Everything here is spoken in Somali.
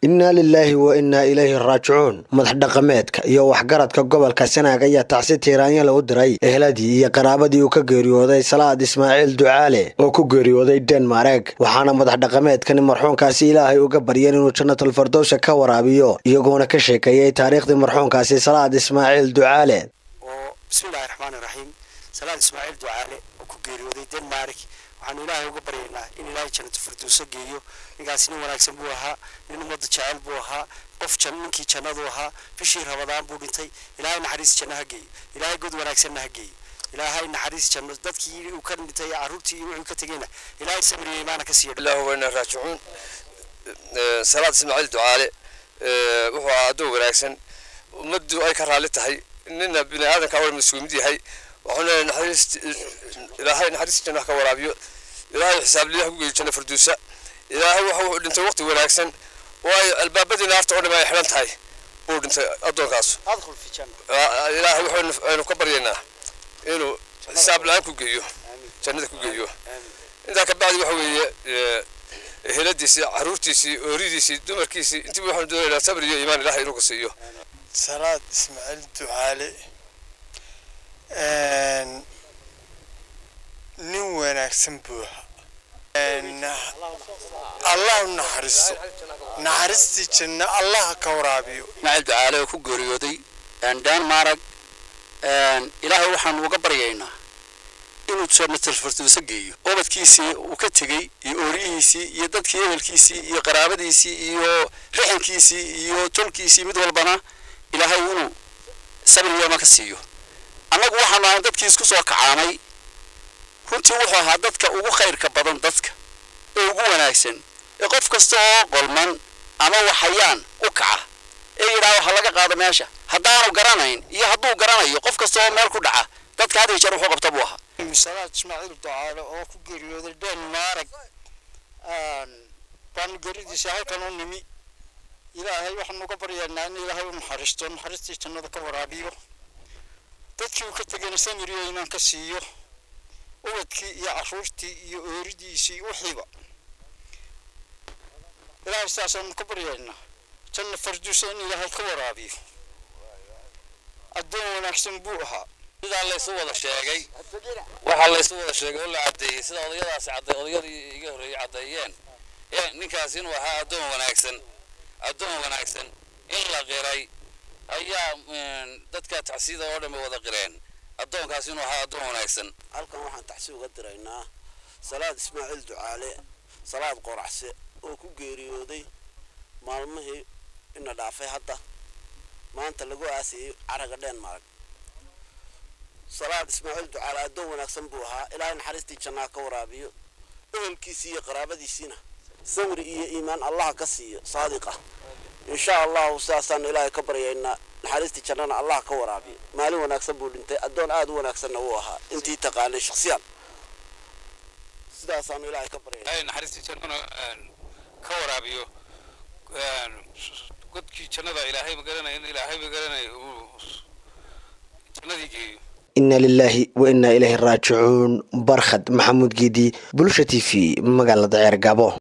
innaa lilaahi wa innaa ilayhi raajicuun madax dhaqameedka iyo waxgaradka gobolka sanaag ayaa tacsi tiiraanyala u diray ehladii iyo qaraabadii uu ka geeriyooday salaad ismaaciil ducaale oo ku geeriyooday denmareg waxaana madax dhaqameedkani marxuunkaasi ilaahay uga baryeen inuu jannatul fardowsa ka waraabiyo iyagoona ka sheekeeyey taariikhdii marxuunkaasi salaad ismaaciil ducaale oo bismillahi raxmaani raxiim salaad ismaaciil ducaale oo ku geeriyooday denmark waxaanu ilaahay uga baryaynaa in ilaahay jannatu firdowso geeyo ninkaasi nin wanaagsan buu ahaa nin ummadda jecel buu ahaa qof ninkii jannadu ahaa bishii rabadaan buu dhintay ilaahay naxariis janno ha geeyo ilaahay god wanaagsanna ha geeyo ilaahay naxariis janno dadkii uu ka dhintay carruurtii iyo wuxuu ka tegeyna ilaahay samriya imaana ka siiyo ilaahu wayna raajicuun salaad ismaaciil ducaale wuxuu ahaa addoon wanaagsan ummaddu ay ka raalli tahay nina bini aadanka wal mas-uul mid yahay waxaan leeyahay naxariis ilaahay naxariis janno ka waraabiyo ilaahay xisaab lilah ku geeyo janno farduusa ilaahay waxa uu dhintay waqti wanaagsan waayo albaabadii naarta oo dhan ay xidhan tahay uu dhintay addoonkaas adkhul fi janna ilaahay waxaynu ka baryaynaa inuu xisaab la-aan ku geeyo jannada ku geeyo intaa ka bacdi waxa weeye eheladiisii caruurtiisii ooridiisii dumarkiisii intii waxaanu doonaynaa sabr iyo iimaan ilahay inuu ka siiyo salaad ismaaciil ducaale nin wanaagsan buu ahaa allah u naxariisto naxariistii janno allah ka waraabiyo ismaaciil ducaale oo ku geeriyooday denmark ilaahay waxaanu uga baryaynaa inuu jannatul firdowsa geeyo ubadkiisii uu ka tegey iyo ooriyihiisii iyo dadkii ehelkiisii iyo qaraabadiisii iyo rixinkiisii iyo tolkiisii mid walbana ilaahay inuu sabriyama ka siiyo annagu waxaanu ahay dadkii isku soo kacaanay runtii wuxuu ahaa dadka ugu khayrka badan dadka ee ugu wanaagsan ee qof kasta oo qolman ama waxayaan u kaca ee yidhaha waxa laga qaado meesha haddaanu garanayn iyo hadduu garanayo qof kasta oo meel ku dhaca dadka had iyo jeer wuxuu qabta buu ahaa salaad ismaaciil ducaale oo ku geeriyooday denmark baanu geeridiisa halkan u nimi ilaahay waxaanu uga baryaynaa in ilaahay u naxariisto naxariistii jannada ka waraabiyo dadkii uu ka tegayna samiriyo imaan ka siiyo ubadkii iyo caruurtii iyo ooridiisii wixiiba ilaahay saasaanu ka baryaynaa janna farduusa in ilaahay ka waraabiyo addoon wanaagsan buu ahaa sidaa laysu wada sheegay waxaa laysu wada sheegay oo la caddeeyey sida odayadaasi cadday odayadii iga horreeyey caddeeyeen ninkaasi inuu ahaa addoon wanaagsan addoon wanaagsan in la qiray ayaa dadka tacsida oo dhan bay wada qireen addoonkaasi inuu ahaa addoon wanaagsan halkan waxaan taxsi uga diraynaa salaad ismaaciil ducaale salaad qoracse oo ku geeriyooday maalmihii ina dhaafay hadda maanta lagu aasiyey caraga denmark salaad ismaaciil ducaale addoon wanaagsan buu ahaa ilaahay naxariistii jannaa ka waraabiyo ehelkiisii iyo qaraabadiisiina samri iyo iimaan allaha ka siiyo saadiqa insha allahu sidaasaanu ilaahay ka baryaynaa naxariistii jannana allah ka waraabiyo maalin wanaagsan buu dhintay addoon aada u wanaagsanna wuu ahaa intii taqaanay shaksiyaan sidaasaanu ilaahay ka baryaynaa naxariistii jannana ka waraabiyo godkii jannada ilaahay magaranaya in ilaahay magaranaya uu jannadii geeyo inna lilaahi wa innaa ilayhi raajicuun barkhad maxamuud geedi bulsha t v magaalada ceer gabo